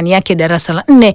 mitihani yake darasa la nne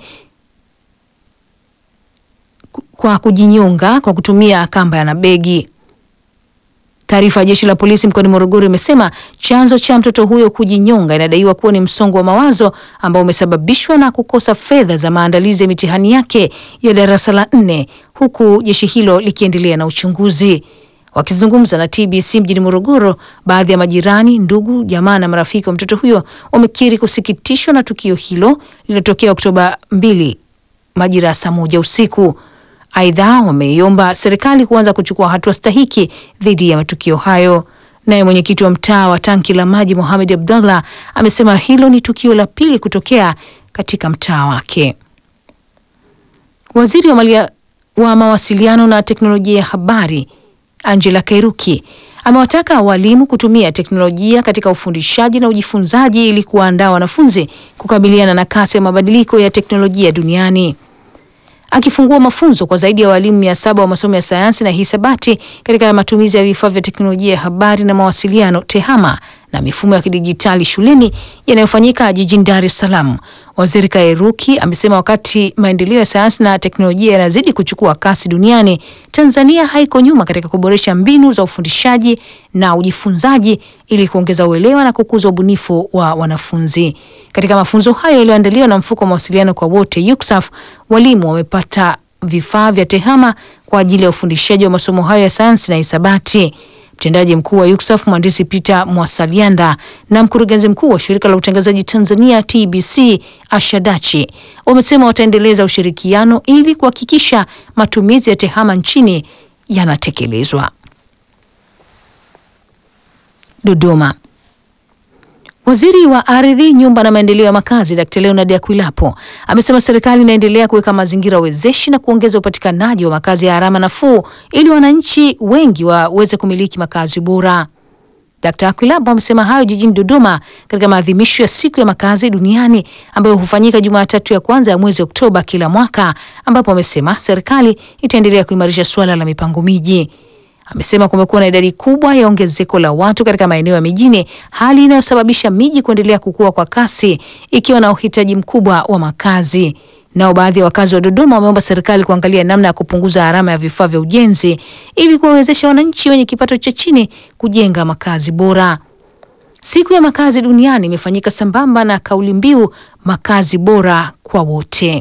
kwa kujinyonga kwa kutumia kamba na begi. Taarifa ya jeshi la polisi mkoani Morogoro imesema chanzo cha mtoto huyo kujinyonga inadaiwa kuwa ni msongo wa mawazo ambao umesababishwa na kukosa fedha za maandalizi ya mitihani yake ya darasa la nne, huku jeshi hilo likiendelea na uchunguzi. Wakizungumza na TBC mjini Morogoro, baadhi ya majirani, ndugu, jamaa na marafiki wa mtoto huyo wamekiri kusikitishwa na tukio hilo lililotokea Oktoba 2 majira ya saa moja usiku. Aidha, wameiomba serikali kuanza kuchukua hatua stahiki dhidi ya matukio hayo. Naye mwenyekiti wa mtaa wa tanki la maji Mohamed Abdallah amesema hilo ni tukio la pili kutokea katika mtaa wake. Waziri wa, malia, wa mawasiliano na teknolojia ya habari Angela Kairuki amewataka walimu kutumia teknolojia katika ufundishaji na ujifunzaji ili kuwaandaa wanafunzi kukabiliana na kasi ya mabadiliko ya teknolojia duniani. Akifungua mafunzo kwa zaidi ya walimu mia saba wa masomo ya sayansi na hisabati katika matumizi ya vifaa vya teknolojia ya habari na mawasiliano TEHAMA na mifumo ya kidijitali shuleni yanayofanyika jijini Dar es Salaam, Waziri Kairuki amesema wakati maendeleo ya sayansi na teknolojia yanazidi kuchukua kasi duniani, Tanzania haiko nyuma katika kuboresha mbinu za ufundishaji na ujifunzaji ili kuongeza uelewa na kukuza ubunifu wa wanafunzi. Katika mafunzo hayo yaliyoandaliwa na mfuko wa mawasiliano kwa wote UCSAF, walimu wamepata vifaa vya TEHAMA kwa ajili ya ufundishaji wa masomo hayo ya sayansi na hisabati. Mtendaji mkuu wa UCSAF mhandisi Peter Mwasalianda na mkurugenzi mkuu wa shirika la utangazaji Tanzania TBC Ashadachi wamesema wataendeleza ushirikiano ili kuhakikisha matumizi ya TEHAMA nchini yanatekelezwa. Dodoma. Waziri wa Ardhi, Nyumba na Maendeleo ya Makazi Dkt. Leonard Akwilapo amesema serikali inaendelea kuweka mazingira wezeshi na kuongeza upatikanaji wa makazi ya gharama nafuu ili wananchi wengi waweze kumiliki makazi bora. Dkt. Akwilapo amesema hayo jijini Dodoma katika maadhimisho ya siku ya makazi duniani ambayo hufanyika Jumatatu ya kwanza ya mwezi Oktoba kila mwaka, ambapo amesema serikali itaendelea kuimarisha suala la mipango miji. Amesema kumekuwa na idadi kubwa ya ongezeko la watu katika maeneo ya mijini, hali inayosababisha miji kuendelea kukua kwa kasi ikiwa na uhitaji mkubwa wa makazi. Nao baadhi ya wakazi wa Dodoma wameomba serikali kuangalia namna ya kupunguza gharama ya vifaa vya ujenzi ili kuwawezesha wananchi wenye kipato cha chini kujenga makazi bora. Siku ya makazi duniani imefanyika sambamba na kauli mbiu makazi bora kwa wote.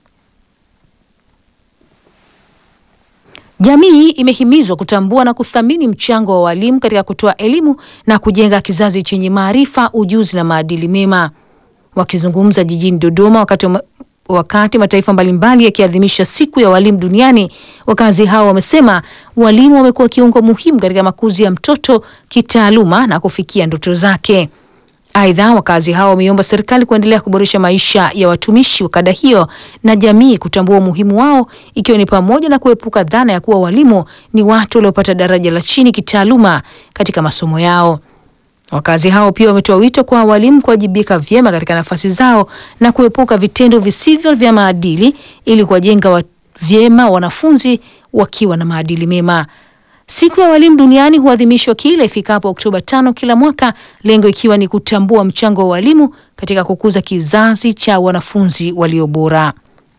Jamii imehimizwa kutambua na kuthamini mchango wa walimu katika kutoa elimu na kujenga kizazi chenye maarifa, ujuzi na maadili mema. Wakizungumza jijini Dodoma wakati, wakati mataifa mbalimbali yakiadhimisha siku ya walimu duniani, wakazi hao wamesema walimu wamekuwa kiungo muhimu katika makuzi ya mtoto kitaaluma na kufikia ndoto zake. Aidha, wakazi hao wameomba serikali kuendelea kuboresha maisha ya watumishi wa kada hiyo na jamii kutambua umuhimu wao ikiwa ni pamoja na kuepuka dhana ya kuwa walimu ni watu waliopata daraja la chini kitaaluma katika masomo yao. Wakazi hao pia wametoa wito kwa walimu kuwajibika vyema katika nafasi zao na kuepuka vitendo visivyo vya maadili ili kuwajenga wa vyema wanafunzi wakiwa na maadili mema. Siku ya walimu duniani huadhimishwa kila ifikapo Oktoba tano kila mwaka, lengo ikiwa ni kutambua mchango wa walimu katika kukuza kizazi cha wanafunzi walio bora.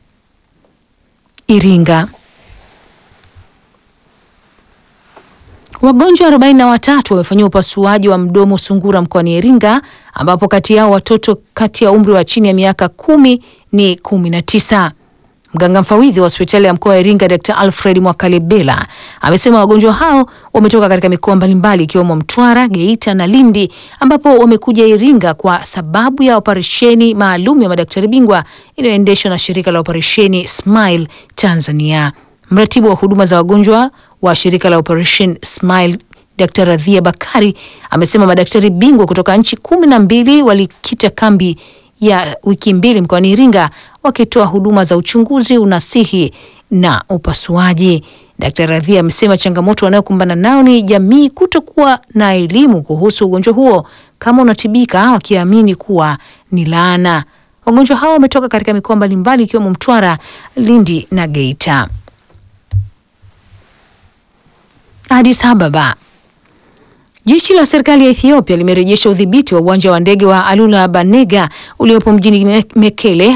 Iringa. Wagonjwa arobaini na watatu wamefanyiwa upasuaji wa mdomo sungura mkoani Iringa, ambapo kati yao watoto kati ya umri wa chini ya miaka kumi ni kumi na tisa. Mganga mfawidhi wa hospitali ya mkoa wa Iringa Dr. Alfred Mwakalebela amesema wagonjwa hao wametoka katika mikoa mbalimbali ikiwemo Mtwara, Geita na Lindi ambapo wamekuja Iringa kwa sababu ya operesheni maalum ya madaktari bingwa inayoendeshwa na shirika la operesheni Smile Tanzania. Mratibu wa huduma za wagonjwa wa shirika la Operation Smile Dr. Radhia Bakari amesema madaktari bingwa kutoka nchi kumi na mbili walikita kambi ya wiki mbili mkoani Iringa wakitoa huduma za uchunguzi, unasihi na upasuaji. Dkt. Radhia amesema changamoto wanayokumbana nao ni jamii kutokuwa na elimu kuhusu ugonjwa huo kama unatibika, wakiamini kuwa ni laana. Wagonjwa hao wametoka katika mikoa mbalimbali ikiwemo Mtwara, Lindi na Geita. Addis Ababa. Jeshi la serikali ya Ethiopia limerejesha udhibiti wa uwanja wa ndege wa Alula Banega uliopo mjini Mekele